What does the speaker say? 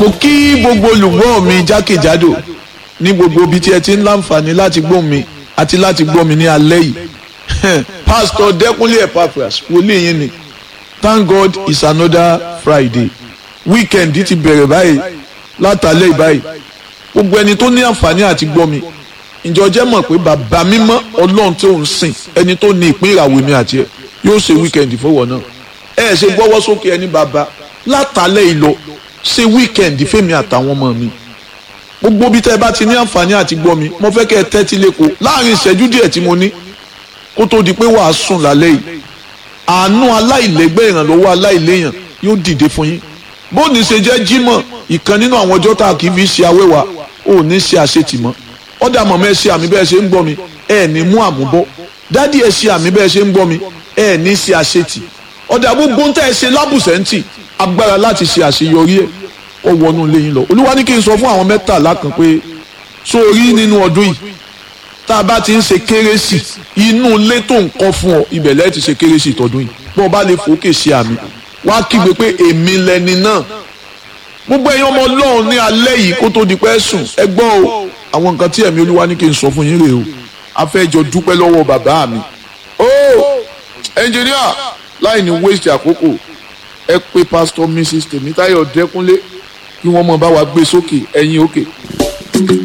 mo kí gbogbo olùgbọ́ mi jákèjádò ní gbogbo ibi tí ẹ ti ń láǹfààní láti gbọ́ mi àti láti gbọ́ mi ní alẹ́ yìí pastor Dẹ́kúnlé Epaphras wòlíì yín ni thank God it's another Friday weekend ti bẹ̀rẹ̀ báyìí látàlẹ́ báyìí gbogbo ẹni tó ní àǹfààní àti gbọ́ mi ǹjọ́ jẹ́ mọ̀ pé bàbá mímọ́ ọlọ́run tí ò ń sìn ẹni tó ní ìpín ìràwọ̀ mi àti ẹ̀ yóò ṣe weekend fọwọ́ náà ẹ ṣe gbọ́wọ́ sókè ẹni bàbá látàlẹ́ ìlọ ṣe weekend fẹ́mi àtàwọn ọmọ mi gbogbo bí tẹ́ ẹ bá ti ní àǹfààní àti gbọ́ mi mo fẹ́ kẹ́ ẹ tẹ́tí lẹ́kọ̀ọ́ láàrin ìṣẹ́jú díẹ̀ tí mo ní kó tó di pé wàá sùn lálẹ́ yìí àánú aláìlẹ́gbẹ́ ìrànlọ́wọ́ aláìléyàn yóò dìde fún yín bóòní ṣe jẹ́ jímọ̀ ìkan nínú àwọn ọjọ́ tá a kì í fi ṣe awẹ́wà ò ní ṣe àṣetìmọ́ ọ̀dà mọ̀mọ́ ẹ ṣe àmì bẹ́ẹ̀ ṣe ń gbọ́ mi ẹ ní mú àmúbọ́ dádì ẹ ṣe àmì bẹ́ẹ̀ ṣe ń gbọ́ mi ẹ ní ṣe àṣetì ọ̀dà gbogbo ń tẹ́ ẹ ṣe lábùsẹ̀ǹtì agbára láti ṣe àṣeyọrí ẹ̀ ó wọnú ilé yín lọ olúwa ní kí n sọ fún àwọn mẹ́tàlá kan pé sórí nínú ọdún yìí tá a bá ti ń ṣe kérésì inú ilé tó ń kọ́ fún ọ ibẹ̀ lẹ́ẹ̀ ti ṣe kérésì tọdún yìí bó o bá lè fòókè ṣe àmì wá kígbe pé èmi lẹni náà gbogbo ẹ̀yin ọmọ ọlọ́run ní alẹ́ yìí kó tó di pẹ́ sùn ẹ gbọ́ o àwọn nǹkan tí ẹ̀mí olúwa ní kí n sọ fún yín rèé o a fẹ́ jọ dúpẹ́ lọ́wọ́ bàbá mi o ẹnjìníà láì ní waste àkókò ẹ pé pásítọ̀ mrs tèmítáyọ̀ dẹ́kúnlé kí wọ́n mọ̀ bá wa gbé sókè ẹ̀yin òkè.